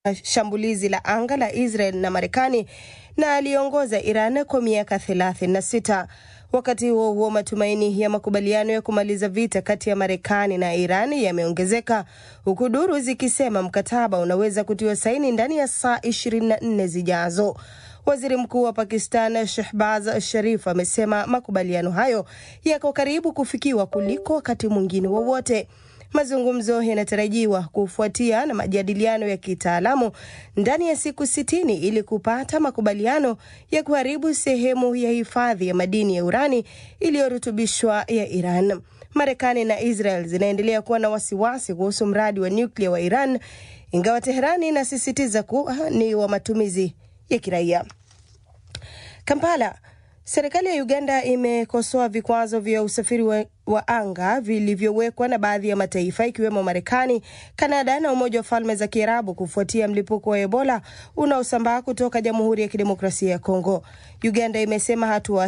shambulizi la anga la Israel na Marekani na aliongoza Iran kwa miaka 36. Wakati huo huo, matumaini ya makubaliano ya kumaliza vita kati ya Marekani na Iran yameongezeka huku duru zikisema mkataba unaweza kutiwa saini ndani ya saa 24 zijazo. Waziri Mkuu wa Pakistan Shehbaz Sharif amesema makubaliano hayo yako karibu kufikiwa kuliko wakati mwingine wowote. Mazungumzo yanatarajiwa kufuatia na majadiliano ya kitaalamu ndani ya siku sitini ili kupata makubaliano ya kuharibu sehemu ya hifadhi ya madini ya urani iliyorutubishwa ya Iran. Marekani na Israel zinaendelea kuwa na wasiwasi kuhusu mradi wa nyuklia wa Iran, ingawa Teherani inasisitiza kuwa ni wa matumizi ya kiraia. Kampala. Serikali ya Uganda imekosoa vikwazo vya usafiri wa, wa anga vilivyowekwa na baadhi ya mataifa ikiwemo Marekani, Kanada na Umoja wa Falme za Kiarabu kufuatia mlipuko wa Ebola unaosambaa kutoka Jamhuri ya Kidemokrasia ya Kongo. Uganda imesema hatua